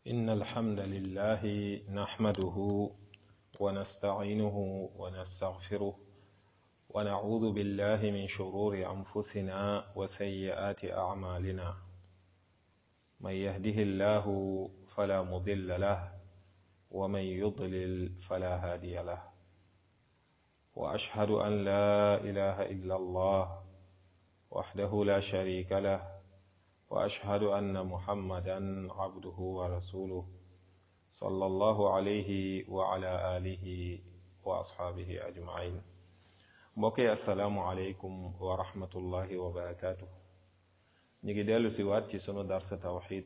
إن الحمد لله نحمده ونستعينه ونستغفره ونعوذ بالله من شرور أنفسنا وسيئات أعمالنا من يهده الله فلا مضل له ومن يضلل فلا هادي له وأشهد أن لا إله إلا الله وحده لا شريك له وأشهد أن محمدا عبده ورسوله صلى الله عليه وعلى آله وأصحابه أجمعين mbokki asalaamualeykum wa rahmatullahi wa barakaatu ñu ngi dellu si waat ci sunu darsa tawxid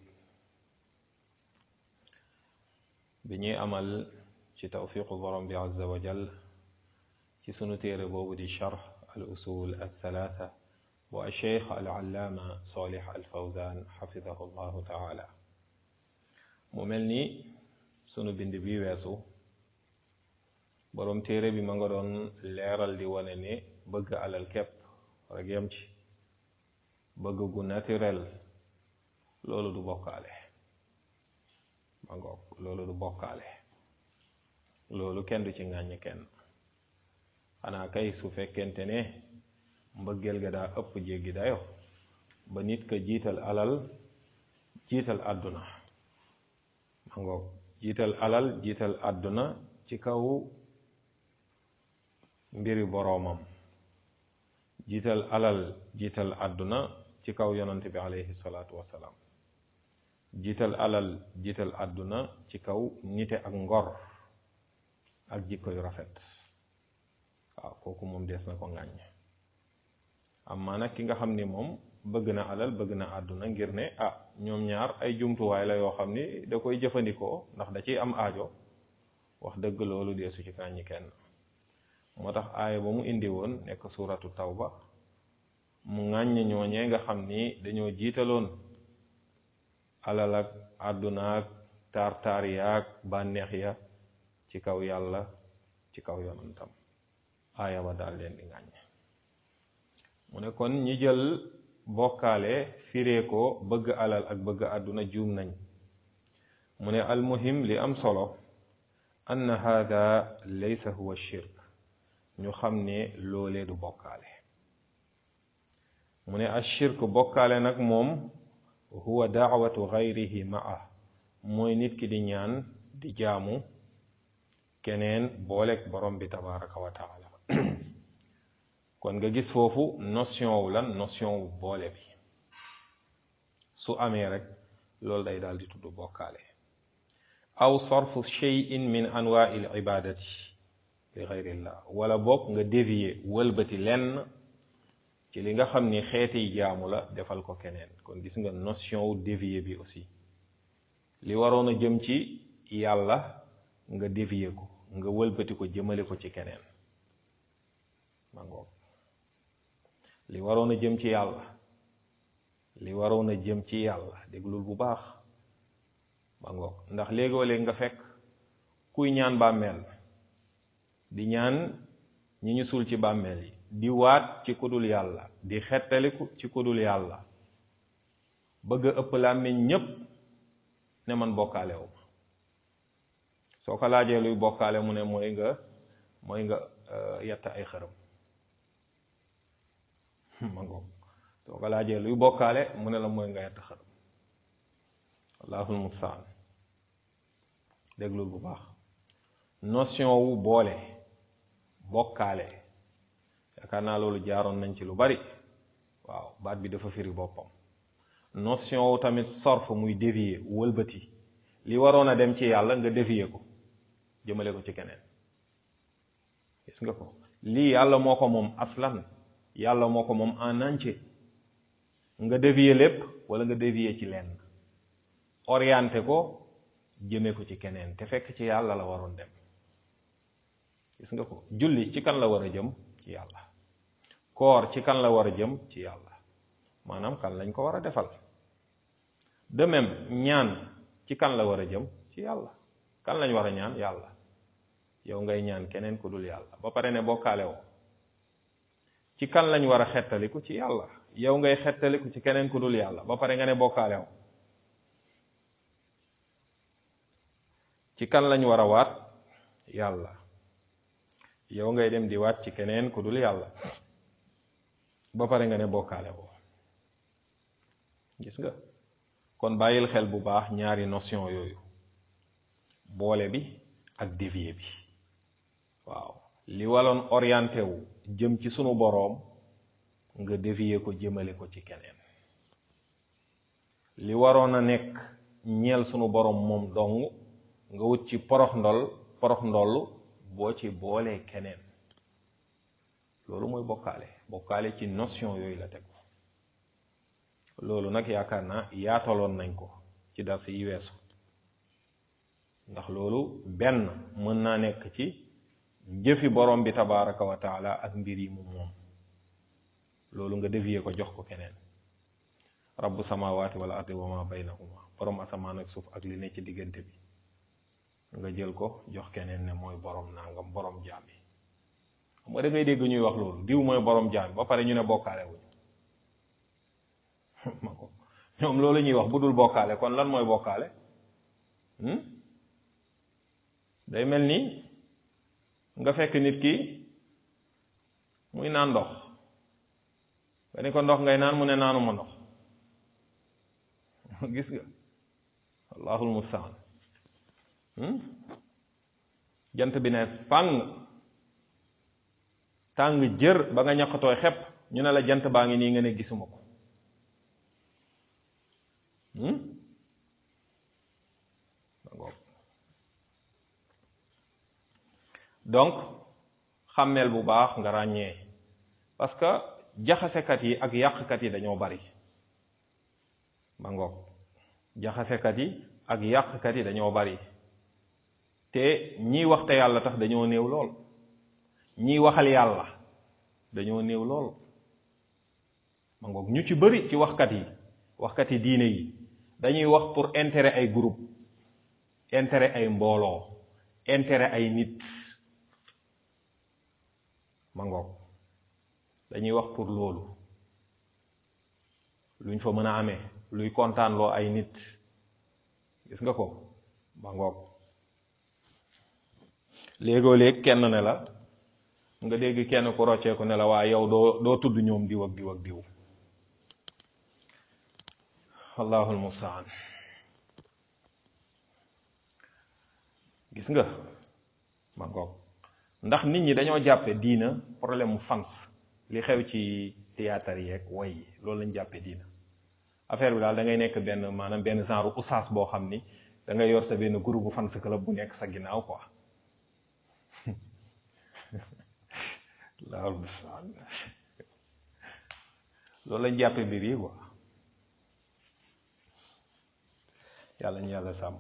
bi ñuy amal ci tawfiqu borom bi azza wa jal ci sunu téere boobu di charx al usul al thalatha bu alcheikh al allaama solih al fawzan xafidahu llahu taala mu mel ni sunu bind bi weesu boroom téere bi ma nga doon leeral di wane ne bëgg alal képp rek yem ci bëgg gu naturel loolu du bokkaale ma ngoog loolu du bokkaale loolu kenn du ci ŋàññ kenn xanaa kay su fekkente ne mbëggeel ga daa ëpp jéggi dayo ba nit ka jiital alal jiital àdduna ma ngoog jiital alal jiital àdduna ci kaw mbiri boroomam jiital alal jiital àdduna ci kaw yonante bi alayhi salaatu wassalaam jiital alal jiital àdduna ci kaw nite ak ngor ak jikko yu rafet waaw kooku moom dees na ko ŋàññ amma nag ki nga xam ni moom bëgg na alal bëgg na àdduna ngir ne ah ñoom ñaar ay jumtuwaay la yoo xam ni da koy jëfandikoo ndax da ciy am aajo wax dëgg loolu deesu ci ŋàññi kenn moo tax aaya ba mu indi woon nekk suuratu tawba mu ŋàññ ñooñee nga xam ni dañoo jiitaloon alal ak àdduna ak taar-taar yaag bànneex ya ci kaw yàlla ci kaw yonantam aaya ba daal leen di ŋàññ mu ne kon ñi jël bokkaale firee ko bëgg alal ak bëgg àdduna juum nañ mu ne almuhim li am solo ann hada laysa huwa shirk ñu xam ne loolee du bokkaale mu ne ashirk bokkaale nag moom huwa daawatu gayrihi maa mooy nit ki di ñaan di jaamu keneen booleeg borom bi tabaraka wa taala kon nga gis foofu notion wu lan notion wu boole bi su amee rek loolu day daal di tudd bokkaale aw sarfu cheyin min anwaai l ibadati li xayrillah wala boog nga dévier wëlbati lenn ci li nga xam ni xeeti jaamu la defal ko keneen kon gis nga notion wu dévier bi aussi li waroon a jëm ci yàlla nga dévier ko nga wëlbati ko jëmale ko ci keneen ma ngoog li waroon a jëm ci yàlla li waroon a jëm ci yàlla déglul bu baax ma ngoog ndax léegoo léeg nga fekk kuy ñaan bàmmeel di ñaan ñi ñu suul ci bàmmeel yi di waat ci kudul yàlla di xettaliku ci kudul yàlla bëgg a ëpp làmmiñ ñépp ne man bokkaale wu ma soo ko laajee luy bokkaale mu ne mooy nga mooy nga yett ay xërëm ma ngoog soo ko laajee luy bokkaale mu ne la mooy nga yett xërëm allahul mustaan déglul bu baax notion wu boole bokkaale yaakaar naa loolu jaaroon nañ ci lu bari waaw baat bi dafa firi boppam notion wu tamit sorf muy dévier wëlbati li waroon a dem ci yàlla nga dévier ko jëmale ko ci keneen gis nga ko lii yàlla moo ko moom aslan yàlla moo ko moom en entier nga dévier lépp wala nga dévier ci lenn orienté ko jëme ko ci keneen te fekk ci yàlla la waroon dem gis nga ko julli ci kan la war a jëm ci yàlla koor ci kan la war a jëm ci yàlla maanaam kan lañ ko war a defal de même ñaan ci kan la war a jëm ci yàlla kan lañ war a ñaan yàlla yow ngay ñaan keneen ku dul yàlla ba pare ne bokkaale woo ci kan lañ war a xettaliku ci yàlla yow ngay xettaliku ci keneen ku dul yàlla ba pare nga ne bokkaale woo ci kan lañ war a waat yàlla yow ngay dem di waat ci keneen ku dul yàlla ba pare nga ne bokkaale woo gis nga kon bàyyil xel bu baax ñaari notion yooyu boole bi ak dévier bi waaw li waloon orienté wu jëm ci sunu boroom nga dévier ko jëmale ko ci keneen li waroon a nekk ñeel sunu boroom moom dong nga wut ci porox ndol porox ndoll boo ci boolee keneen loolu mooy bokkaale bokkaale ci notion yooyu la tegu loolu nag yaakaar naa yaataloon nañ ko ci dars yi weesu ndax loolu benn mën naa nekk ci jëfi borom bi tabaraka wa taala ak mbir yi mu moom loolu nga dévier ko jox ko keneen rabbu samawati wal ardi wa ma baynahuma borom asamaan ak suuf ak li ne ci diggante bi nga jël ko jox keneen ne mooy borom nangam borom jaam yi xam nga da ngay dégg ñuy wax loolu diw mooy borom jaam ba pare ñu ne bokkaale wuñu ma ko ñoom loolu ñuy wax bu dul bokkaale kon lan mooy bokkaale day mel ni nga fekk nit ki muy naan ndox nga ni ko ndox ngay naan mu ne naanuma ndox gis nga allahul mustaan jant bi ne fàng tàng jër ba nga ñaqatooy xepp ñu ne la jant baa ngi nii nga ne gisuma ko donc xàmmeel bu baax nga ràññee parce que jaxasekat yi ak yàqkat yi dañoo bari ba ngoog jaxasekat yi ak yàqkat yi dañoo bari te ñiy wax te yàlla tax dañoo néew lool ñiy waxal yàlla dañoo néew lool ma ngoog ñu ci bari ci waxkat yi waxkat yi diine yi dañuy wax pour intérêt ay groupe intérêt ay mbooloo intérêt ay nit ma ngoog dañuy wax pour loolu luñ fa mën a amee luy kontaanloo ay nit gis nga ko ma ngoog léegoo léeg kenn ne la nga dégg kenn ku rocceeku ne la waa yow doo doo tudd ñoom diw ak diw ak diw allahul mustaan gis nga ma ngoog ndax nit ñi dañoo jàppe diina problème mu fans li xew ci théâtre yeeg way yi loolu lañ jàppe diina affaire bi daal da ngay nekk benn maanaam benn genre oustaz boo xam ni da ngay yor sa benn groupe fans club bu nekk sa ginnaaw quoi allahul mustaan loolu lañ jàppe mbir yi quoi yàlla ñu yàlla sàmm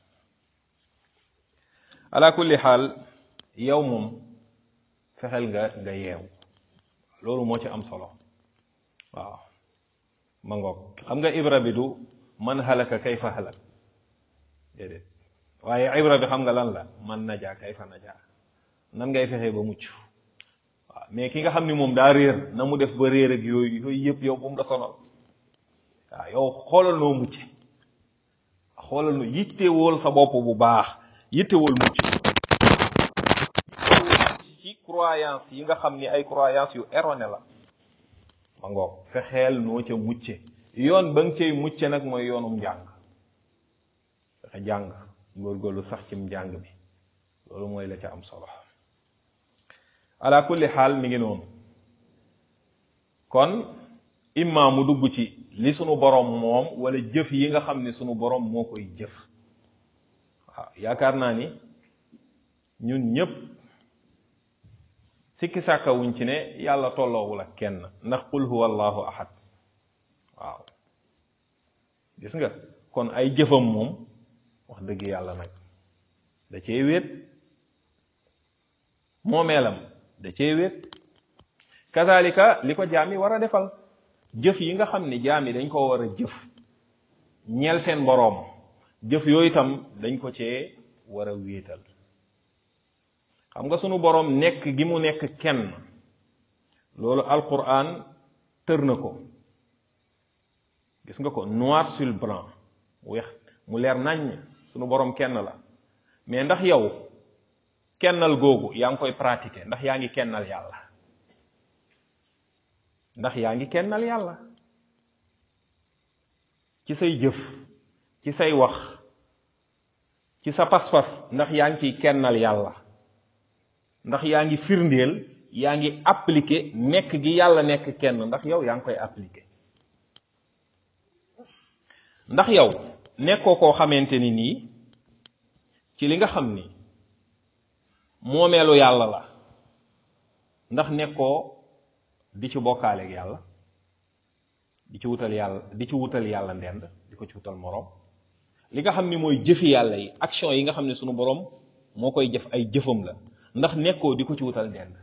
ala kulli xaal yow moom fexeel nga nga yeew loolu moo ci am solo waaw ma ngoog xam nga ibra bi du man halaka kayfa halak déedéet waaye ibra bi xam nga lan la man najaa kayfa najaa nan ngay fexee ba mucc waaw mais ki nga xam ni moom daa réer na mu def ba réer ak yooyu yooyu yëpp yow bu mu la sonal waaw yow xoolal noo mucce xoolal nu yittewool sa bopp bu baax yittewool mucc ci croyance yi nga xam ni ay croyance yu erroné la ma ngoog fexeel noo ca mucce yoon ba nga cay mucce nag mooy yoonum njàng fexe jàng góorgóorlu sax cim njàng bi loolu mooy la ca am solo ala kulli xaal mi ngi noonu kon imma mu dugg ci li sunu borom moom wala jëf yi nga xam ne sunu borom moo koy jëf waaw yaakaar naa ni ñun ñépp sikki sàkkawuñ ci ne yàlla tolloowul ak kenn ndax qul huwa allahu ahad waaw gis nga kon ay jëfam moom wax dëgg yàlla nag da cee wéet moomeelam da cee wéet kazalika li ko jaam yi war a defal jëf yi nga xam ni jaam yi dañ ko war a jëf ñeel seen boroom jëf yooyu itam dañ ko cee war a wéetal xam nga sunu boroom nekk gi mu nekk kenn loolu alquran tër na ko gis nga ko noir sur blanc weex mu leer naññ sunu boroom kenn la mais ndax yow kennal googu yaa ngi koy pratiquer ndax yaa ngi kennal yàlla ndax yaa ngi kennal yàlla ci say jëf ci say wax ci sa pas-pas ndax yaa ngi ciy kennal yàlla ndax yaa ngi firndeel yaa ngi appliquer nekk gi yàlla nekk kenn ndax yow yaa ngi koy appliquer ndax yow nekkoo koo xamante ni nii ci li nga xam ni moomeelu yàlla la ndax nekkoo di ci bokkaaleeg yàlla di ci wutal yàlla di ci wutal yàlla ndend di ko ci wutal moroom li nga xam ni mooy jëfi yàlla yi action yi nga xam ne sunu boroom moo koy jëf ay jëfam la ndax nekkoo di ko ci wutal ndend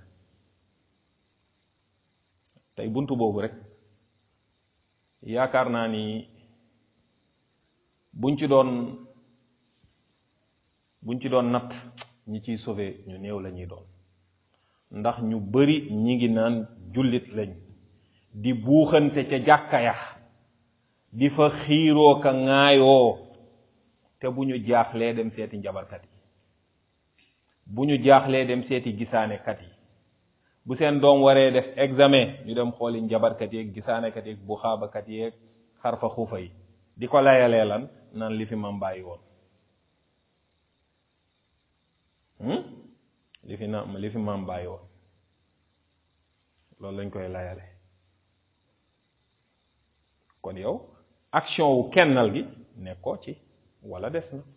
tey buntu boobu rek yaakaar naa ni buñ ci doon buñ ci doon natt ñi ciy sauvé ñu néew la ñuy doon ndax ñu bari ñi ngi naan jullit lañ di buuxante ca jàkka ya di fa xiiroo ka ŋaayoo te bu ñu jaaxlee dem seeti njabarkat yi bu ñu jaaxlee dem seeti gisaanekat yi bu seen doom waree def examen ñu dem xooli njabarkat yeeg gisaanekat yeeg bu xaabakat yeeg xarfa xuufa yi di ko layalee lan naan li fi mam bàyyi woon li fi na li fi mam bàyyi woon loolu lañ koy layale kon yow action wu kennal gi nekkoo ci wala des na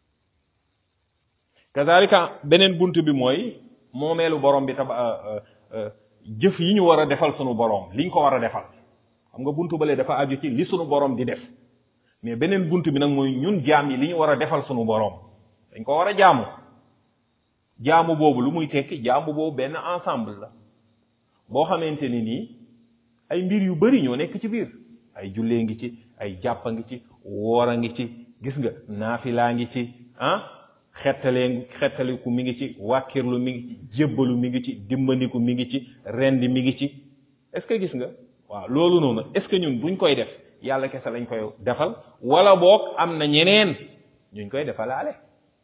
kazalika beneen bunt bi mooy moomeelu borom bi taba jëf yi ñu war a defal sunu borom liñ ko war a defal xam nga buntu bale dafa aju ci li sunu borom di def mais beneen bunt bi nag mooy ñun jaam yi li ñu war a defal sunu borom dañ ko war a jaamu jaamu boobu lu muy tekki jaamu boobu benn ensemble la boo xamante ni nii ay mbir yu bari ñoo nekk ci biir ay jullee ngi ci ay jàppa ngi ci woor a ngi ci gis nga naafilaa ngi ci ah xettalee xettaliku mi ngi ci wàkkirlu mi ngi ci jébbalu mi ngi ci dimbandiku mi ngi ci rendi mi ngi ci est-ce que gis nga waaw loolu noonu est-ce que ñun buñ koy def yàlla kese lañ koy defal wala boog am na ñeneen ñuñ koy defalaale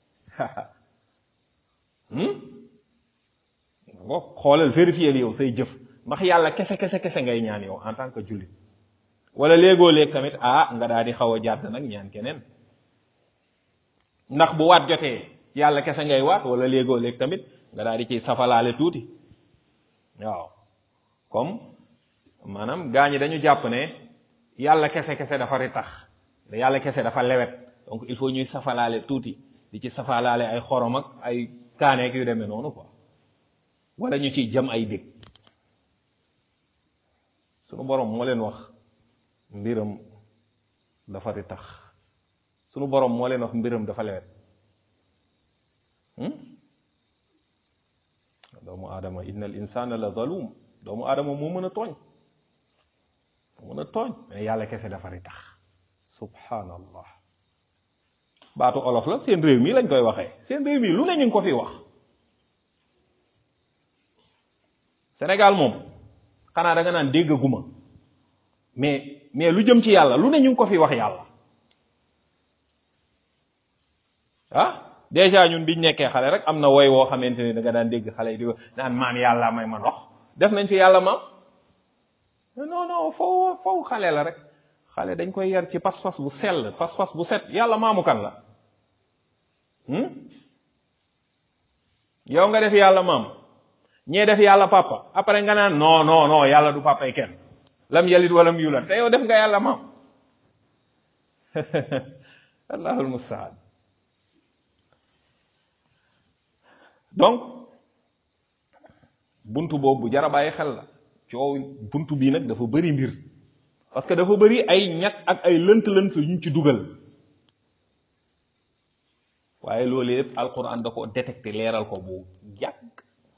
boog xoolal vérifier yow say jëf ndax yàlla kese kese kese ngay ñaan yow en tant que jullit wala léegoo léeg tamit ah nga daal di xaw a jàdd nag ñaan keneen ndax bu waat jotee yàlla kese ngay waat wala léegoo léeg tamit nga daal di ciy safalaale tuuti waaw comme maanaam gaa ñi dañu jàpp ne yàlla kese kese dafa ritax yàlla kese dafa lewet donc il faut ñuy safalaale tuuti di ci safalaale ay xorom ak ay kaaneek yu demee noonu quoi wala ñu ciy jëm ay dég sunu borom moo leen wax mbiram dafa ritax sunu borom moo leen wax mbiram dafa lewet doomu aadama inna al insana la zalum doomu aadama moo mën a tooñ moo mën a tooñ mais yàlla kese dafa ritax subhanallah baatu olof la seen réew mi lañ koy waxee seen réew mi lu ne ñu ngi ko fi wax Sénégal moom xanaa da nga naan dégg guma mais mais lu jëm ci yàlla lu ne ñu ngi ko fi wax yàlla ah déjà ñun biñ nekkee xale rek am na woy woo xamante ni da nga daan dégg xale yi di ko naan maam yàlla may ma ndox def nañ fi yàlla maam non non foofu foofu xale la rek xale dañ koy yar ci pas-pas bu sell pas-pas bu set yàlla maamu kan la yow nga def yàlla maam ñee def yàlla papa après nga naan non non non yàlla du papa yi kenn lam yalit walam yulat te yow def nga yàlla maam allahul mustaan donc buntu boobu bu jara bàyyi xel la coow buntu bii nag dafa bëri mbir parce que dafa bëri ay ñag ak ay lënt-lënt yu ñu ci dugal waaye loolu yëpp alquran da ko détecté leeral ko bu yàgg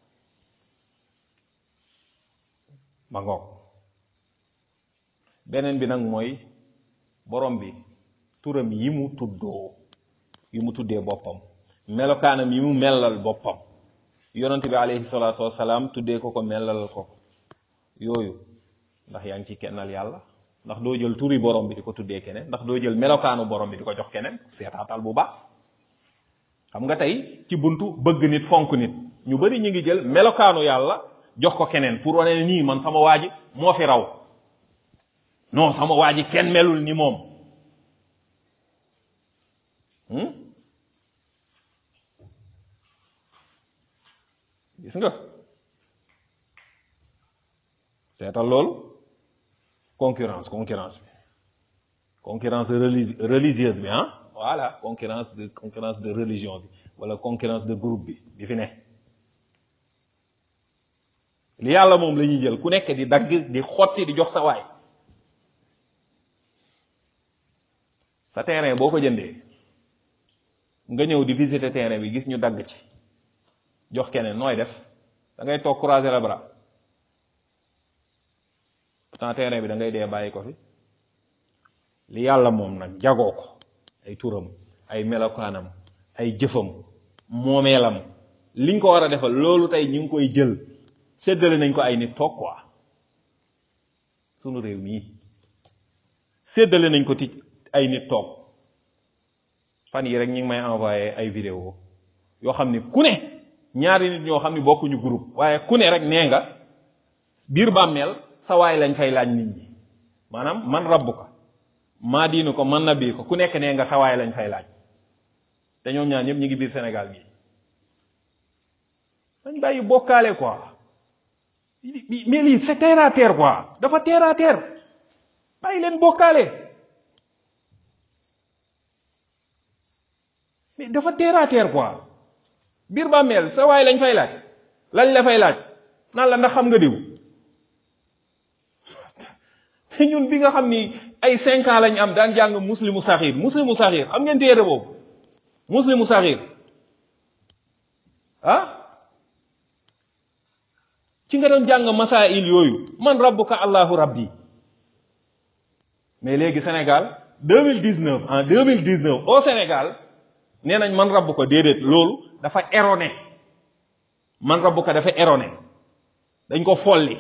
ba ngoog beneen bi nag mooy borom bi turam yi mu tuddoo yi mu tuddee boppam melokaanam yi mu mellal boppam yonent bi alayhi salaatu wasalaam tuddee ko ko mellalal ko yooyu ndax yaa ngi ci kennal yàlla ndax doo jël turi borom bi di ko tuddee keneen ndax doo jël melokaanu borom bi di ko jox keneen seetaatal bu baax xam nga tey ci buntu bëgg nit fonk nit ñu bari ñu ngi jël melokaanu yàlla jox ko keneen pour wane ne nii man sama waa ji moo fi raw non sama waa ji kenn melul ni moom gis nga seetal loolu concurrence concurrence bi concurrence religi religieuse bi ah voilà concurrence de concurrence de religion bi wala concurrence de groupe bi bi fi ne li yàlla moom la ñuy jël ku nekk di dagg di xotti di jox sa waay sa terrain boo ko jëndee nga ñëw di visiter terrain bi gis ñu dagg ci jox keneen nooy def da ngay toog croiser les bras pourtant terrain bi da ngay dee bàyyi ko fi li yàlla moom nag jagoo ko ay turam ay melokaanam ay jëfam moomeelam liñ ko war a defal loolu tey ñu ngi koy jël séddale nañ ko ay nit toog quoi sunu réew mii séddale nañ ko ti ay nit toog fan yi rek ñu ngi may envoyé ay vidéo yoo xam ni ku ne ñaari nit ñoo xam ni bokkuñu groupe waaye ku ne rek nee nga biir bàmmeel sa waay lañ fay laaj nit ñi maanaam man rabbu ko maa diinu ko man nabi ko ku nekk nee nga sa waay lañ fay laaj te ñoom ñaar ñëpp ñu ngi biir Sénégal gi dañ bàyyi bokkaale quoi mais lii c'est terre à terre quoi dafa terre à terre bàyyi leen bokkaale mais dafa terre à terre quoi biir bàmmeel sa waay lañ fay laaj lañ la fay laaj naan la ndax xam nga diw ñun bi nga xam ni ay cinq ans lañ am daan jàng muslimu saxiir muslimu saxiir am ngeen téere boobu muslimu saxiir ah ci nga doon jàng masail yooyu man rabbuka allahu rabbi mais léegi Sénégal deux mille dix neuf en deux mille dix neuf au Sénégal nee nañ man rabbu ko déedéet loolu dafa erroné man rabbu ko dafa erroné dañ ko folli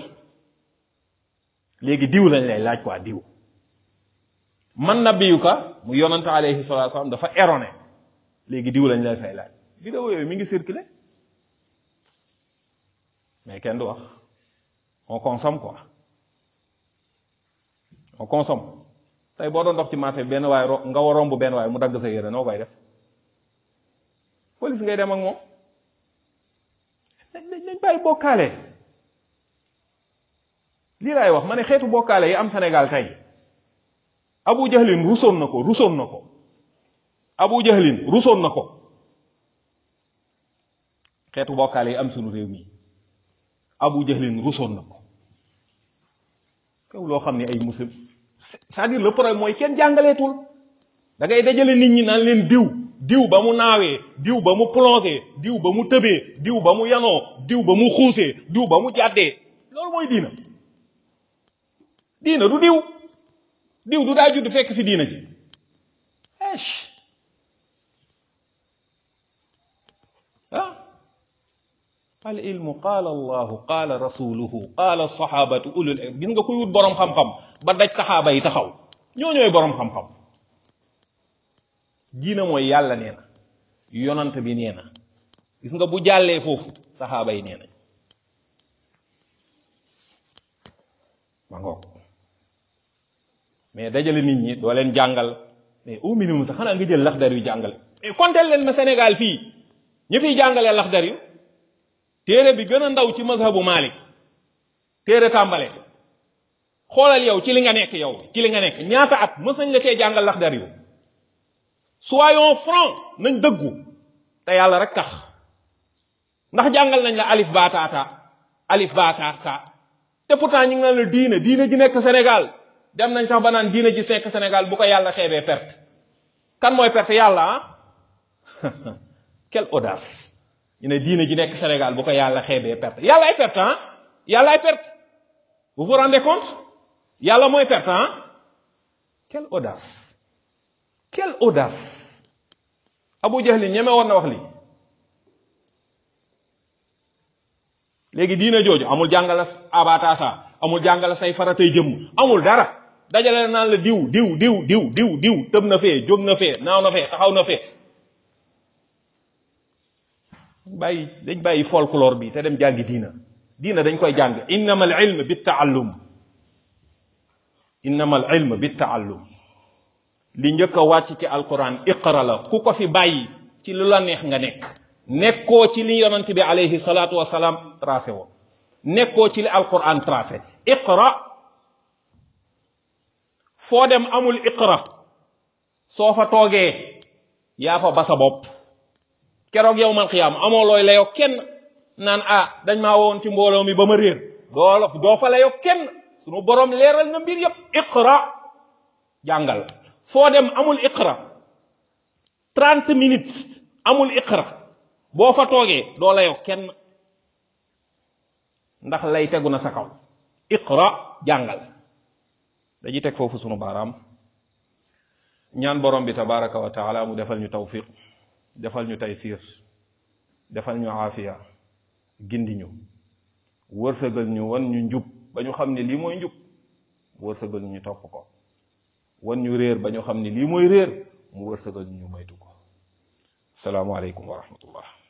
léegi diw lañ lay laaj quoi diw man nabiyuka mu yonante alayhi salatu wasalam dafa erroné léegi diw lañ lay fay laaj vidéo yooyu mi ngi circulé mais kenn du wax on consomme quoi on consomme tey boo doon dox ci marché benn waay ro nga war romb benn waay mu dagg sa yére noo koy def police ngay dem ak moom nañ nañ bàyyi bokkaale lii laay wax ma ne xeetu bokkaale yi am Sénégal tey Abu Jahlin rusoon na ko rusoon na ko Abu Jahlin rusoon na ko xeetu bokkaale yi am sunu réew mi Abu Jahlin rusoon na ko kaw loo xam ne ay muslim c'est-à-dire le problème mooy kenn jàngaleetul da ngay dajale nit ñi naan leen diw diw ba mu naawee diw ba mu plongé diw ba mu tëbee diw ba mu yanoo diw ba mu xuusee diw ba mu jàddee loolu mooy diina diina du diw diw du daa judd fekk fi diina ji esh ah al ilmu qaala allahu qaala rasuluhu qaala sahabatu ulul ilm gis nga kuy wut boroom xam-xam ba daj saxaaba yi taxaw ñoo ñooy boroom xam-xam diina mooy yàlla nee na yonant bi nee na gis nga bu jàllee foofu saxaaba yi nee nañ ma ngoog mais dajale nit ñi doo leen jàngal mais au minimum sax xanaa nga jël laxdar yu jàngale mais konteel leen ma Sénégal fii ñi fiy jàngalee laxdar yu téere bi gën a ndaw ci mazhabu Malik téere tàmbale xoolal yow ci li nga nekk yow ci li nga nekk ñaata at mës nañ la cee jàngal laxdar yu soyons francs nañ dëggu te yàlla rek tax ndax jàngal nañ la alif baataata alif baataata te pourtant ñu ngi naan la diine diine ji nekk Sénégal dem nañ sax ba naan diine ji nekk Sénégal bu ko yàlla xeebee perte kan mooy perte yàlla ah quelle audace ñu ne diine ji nekk Sénégal bu ko yàlla xeebee perte yàlla ay perte ah yàlla ay perte vous vous rendez compte yàlla mooy perte ah quelle audace quelle audace Abu Jahli ñeme woon na wax li léegi diina jooju amul jàngala abatasa amul jàngala say faratay jëmm amul dara dajale naan la diw diw diw diw diw diw tëb na fee jóg na fee naaw na fee taxaw na fee bàyyi dañ bàyyi folklore bi te dem jàngi diina diina dañ koy jàng innama al ilm bi taallum innama al ilm bi taallum li njëkk a wàcc ci alquran iqra la ku ko fi bàyyi ci lu la neex nga nekk nekkoo ci li yonent bi alayhi salaatu wasalaam tracé woon nekkoo ci li alquran tracé iqra foo dem amul iqra soo fa toogee yaa fa ba sa bopp keroog yow man xiyaam amoo looy layoo kenn naan ah dañ maa woon ci mbooloo mi ba ma réer doo doo fa layoo kenn sunu borom leeral na mbir yépp iqra jàngal foo dem amul iqra trente minutes amul iqra boo fa toogee doo layoo kenn ndax lay tegu na sa kaw iqra jàngal dañuy teg foofu sunu baaraam ñaan borom bi tabaraka wa taala mu defal ñu tawfiq defal ñu taysir defal ñu aafiya gindi ñu wërsëgal ñu wan ñu njub ba ñu xam ne lii mooy njub wërsëgal ñu topp ko wan ñu réer ba ñu xam ne lii mooy réer mu wërsëgal ñu moytu ko asalaamaaleykum wa rahmatullah